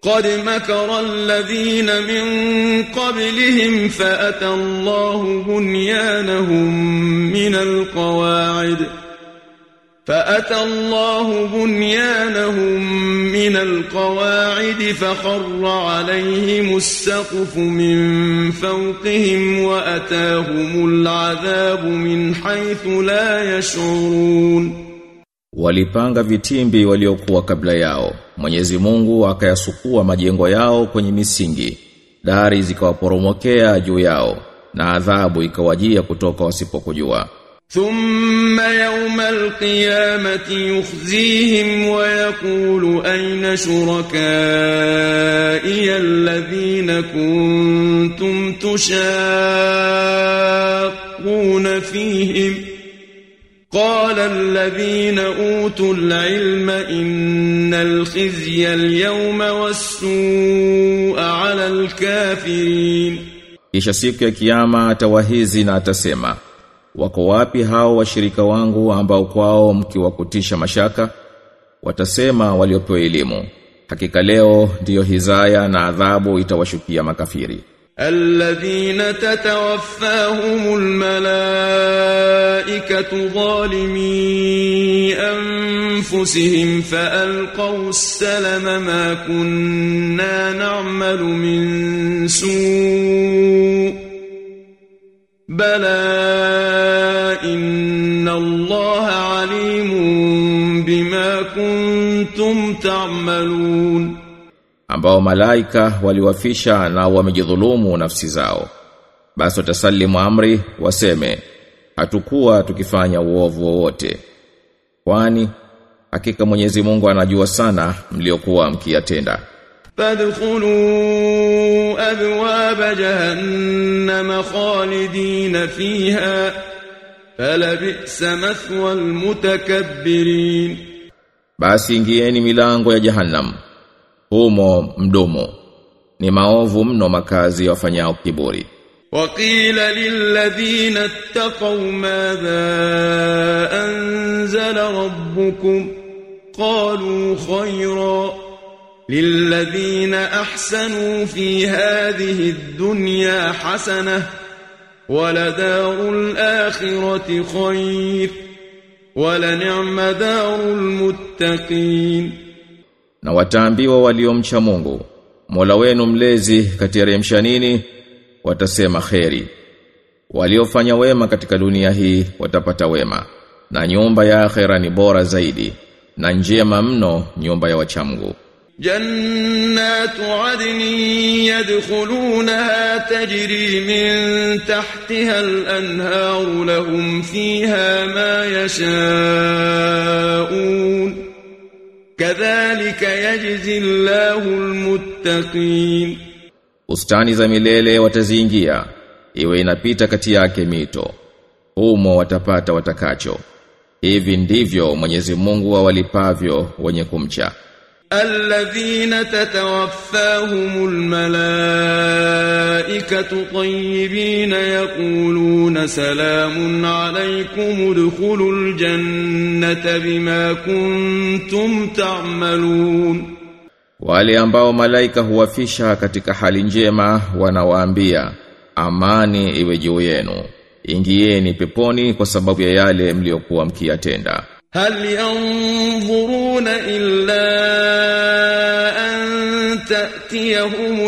قد مكر الذين من قبلهم فأتى الله بنيانهم من القواعد فأتى الله بنيانهم من القواعد فخر عليهم السقف من فوقهم وأتاهم العذاب من حيث لا يشعرون Walipanga vitimbi waliokuwa kabla yao. Mwenyezi Mungu akayasukua majengo yao kwenye misingi. Dari zikawaporomokea juu yao na adhabu ikawajia kutoka wasipokujua. ثم يوم القيامة يخزيهم ويقول أين شركائي الذين كنتم تشاقون فيهم قال الذين أوتوا العلم إن الخزي اليوم والسوء على الكافرين Kisha siku ya kiyama atawahizi na atasema Wako wapi hao washirika wangu ambao kwao mkiwakutisha mashaka? Watasema waliopewa elimu. Hakika leo ndiyo hizaya na adhabu itawashukia makafiri. الذين تتوفاهم الملائكة ظالمي أنفسهم فألقوا السلم ما كنا نعمل من سوء بلى إن الله عليم بما كنتم تعملون ambao malaika waliwafisha na wamejidhulumu nafsi zao. Basi watasalimu amri waseme hatukuwa tukifanya uovu wowote. Kwani hakika Mwenyezi Mungu anajua sana mliokuwa mkiyatenda. فادخلوا أبواب جهنم خالدين فيها فلبئس مثوى المتكبرين Basi ingieni milango ya Jahannam. Humo mdomo. Ni maovu mno makazi ya wafanyao kiburi. وقيل للذين اتقوا ماذا أنزل ربكم قالوا خيرا للذين أحسنوا في هذه الدنيا حسنة ولدار الآخرة خير ولنعم دار المتقين Na wataambiwa waliomcha Mungu, Mola wenu mlezi kateremsha nini? Watasema kheri. Waliofanya wema katika dunia hii watapata wema, na nyumba ya akhera ni bora zaidi, na njema mno nyumba ya wachamgu. جنات عدن يدخلونها تجري من تحتها الأنهار لهم فيها ما يشاءون كذلك يجزي الله المتقين Bustani za milele wataziingia, iwe inapita kati yake mito. Humo watapata watakacho. Hivi ndivyo Mwenyezi Mungu awalipavyo wenye kumcha. الذين تتوفاهم الملائكة طيبين يقولون سلام عليكم ادخلوا الجنة بما كنتم تعملون Wale ambao malaika huwafisha katika hali njema wanawaambia amani iwe juu yenu. Ingieni peponi kwa sababu ya yale mliokuwa mkiyatenda. هل ينظرون إلا أن تأتيهم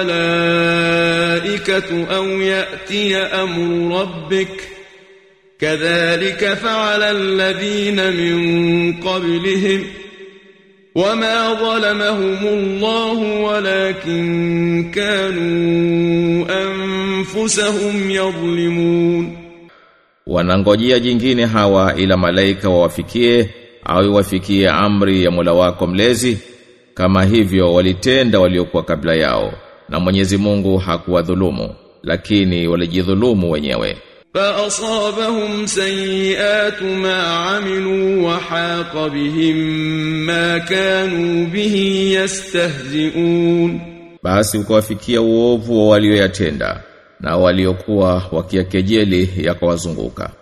الملائكة أو يأتي أمر ربك كذلك فعل الذين من قبلهم وما ظلمهم الله ولكن كانوا أنفسهم يظلمون Wanangojea jingine hawa ila malaika wawafikie au iwafikie amri ya Mola wako mlezi kama hivyo walitenda waliokuwa kabla yao na Mwenyezi Mungu hakuwadhulumu lakini walijidhulumu wenyewe فأصابهم سيئات ما عملوا وحاق بهم ما كانوا به يستهزئون basi ukawafikia uovu wa walioyatenda na waliokuwa wakiakejeli yakawazunguka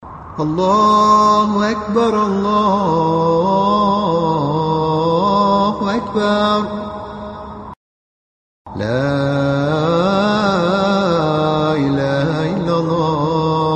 الله أكبر الله الله أكبر لا إله إلا الله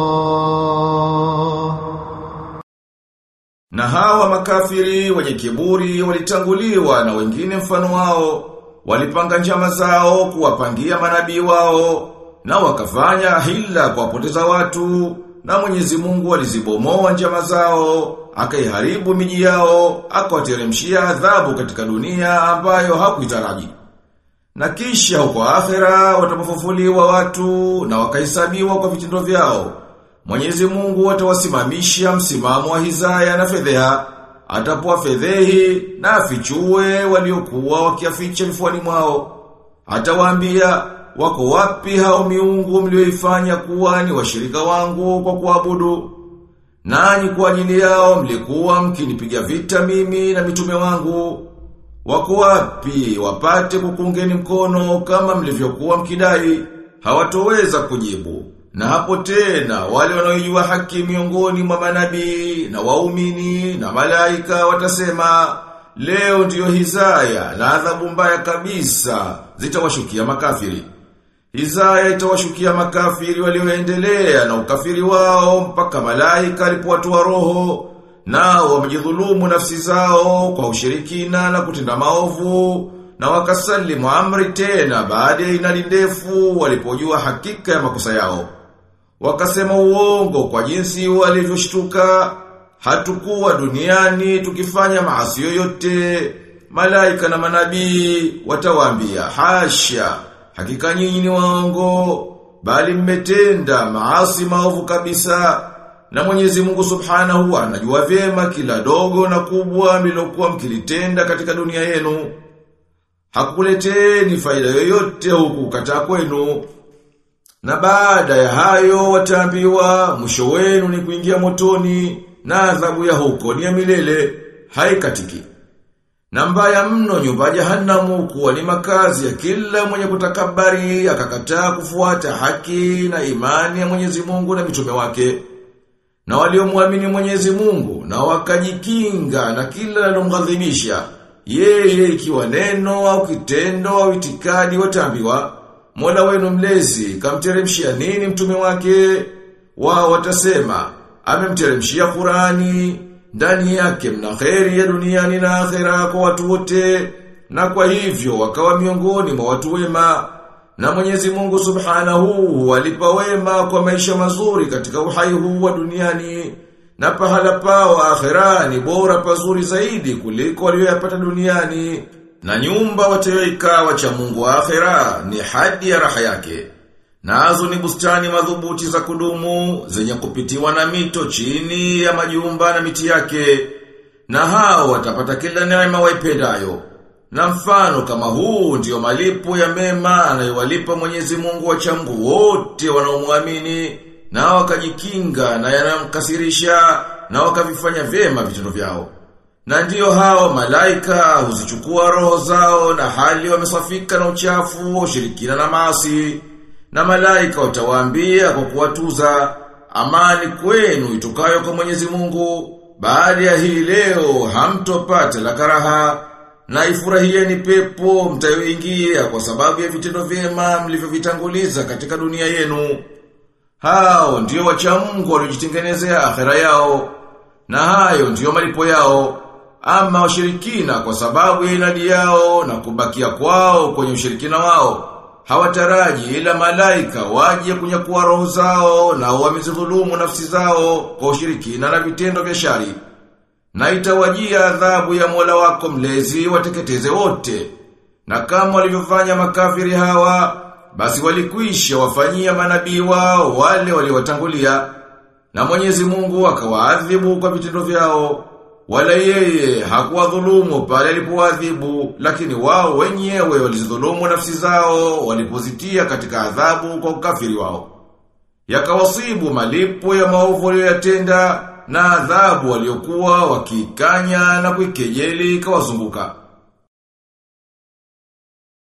Na hawa makafiri wenye kiburi walitanguliwa na wengine mfano wao, walipanga njama zao kuwapangia manabii wao, na wakafanya hila kuwapoteza watu, na Mwenyezi Mungu alizibomoa njama zao, akaiharibu miji yao, akawateremshia adhabu katika dunia ambayo hakuitaraji. Na kisha huko akhera watapofufuliwa watu na wakahesabiwa kwa vitendo vyao. Mwenyezi Mungu atawasimamisha msimamo wa hizaya na fedheha, atapoa fedhehi na afichue waliokuwa wakiaficha vifuani mwao. Atawaambia wako wapi hao miungu mlioifanya kuwa ni washirika wangu kwa kuabudu? Nanyi kwa ajili yao mlikuwa mkinipiga vita mimi na mitume wangu. Wako wapi wapate kukungeni mkono kama mlivyokuwa mkidai? Hawatoweza kujibu. Na hapo tena wale wanaojua haki miongoni mwa manabii na waumini na malaika watasema leo ndiyo hizaya na adhabu mbaya kabisa zitawashukia makafiri. Hizaya itawashukia makafiri walioendelea na ukafiri wao mpaka malaika alipowatoa roho nao wamejidhulumu nafsi zao kwa ushirikina na kutenda maovu na wakasalimu amri tena baada ya inali ndefu walipojua hakika ya makosa yao. Wakasema uongo kwa jinsi walivyoshtuka hatukuwa duniani tukifanya maasi yoyote. Malaika na manabii watawaambia hasha, hakika nyinyi ni waongo, bali mmetenda maasi maovu kabisa. Na Mwenyezi Mungu Subhanahu anajua vyema kila dogo na kubwa mlilokuwa mkilitenda katika dunia yenu. Hakuleteni faida yoyote huku kataa kwenu. Na baada ya hayo wataambiwa mwisho wenu ni kuingia motoni na adhabu ya huko ni ya milele haikatiki. Na mbaya mno nyumba ya jahanamu kuwa ni makazi ya kila mwenye kutakabari akakataa kufuata haki na imani ya Mwenyezi Mungu na mitume wake. Na waliomwamini Mwenyezi Mungu na wakajikinga na kila linalomghadhibisha yeye ikiwa neno au kitendo au itikadi wataambiwa Mola wenu mlezi kamteremshia nini mtume wake? Wao watasema amemteremshia Qurani ndani yake mna kheri ya duniani na akhera kwa watu wote na kwa hivyo wakawa miongoni mwa watu wema na Mwenyezi Mungu Subhanahu walipa wema kwa maisha mazuri katika uhai huu wa duniani na pahala pao akhera ni bora pazuri zaidi kuliko walioyapata duniani na nyumba watayoikaa wacha Mungu wa akhera ni hadi ya raha yake. Nazo ni bustani madhubuti za kudumu zenye kupitiwa na mito chini ya majumba na miti yake. Na hao watapata kila neema waipendayo. Na mfano kama huu ndiyo malipo ya mema anayowalipa Mwenyezi Mungu wacha Mungu wote wanaomwamini na wakajikinga na yanamkasirisha na wakavifanya vyema vitendo vyao. Na ndiyo hao malaika huzichukua roho zao na hali wamesafika na uchafu, ushirikina na maasi. Na malaika watawaambia kwa kuwatuza amani kwenu itokayo kwa Mwenyezi Mungu. Baada ya hii leo hamtopata la karaha na ifurahieni pepo mtayoingia kwa sababu ya vitendo vyema mlivyovitanguliza katika dunia yenu. Hao ndio wacha Mungu waliojitengenezea akhera yao. Na hayo ndiyo malipo yao. Ama washirikina kwa sababu ya inadi yao na kubakia kwao kwenye ushirikina wao. Hawataraji ila malaika waje kunyakua roho zao na wamezidhulumu nafsi zao kwa ushirikina na vitendo vya shari. Na itawajia adhabu ya Mola wako mlezi wateketeze wote. Na kama walivyofanya makafiri hawa, basi walikwisha wafanyia manabii wao wale waliowatangulia. Na Mwenyezi Mungu akawaadhibu kwa vitendo vyao. Wala yeye hakuwadhulumu pale alipowadhibu, lakini wao wenyewe walizidhulumu nafsi zao walipozitia katika adhabu kwa ukafiri wao. Yakawasibu malipo ya maovu walioyatenda na adhabu waliokuwa wakikanya na kuikejeli ikawazunguka.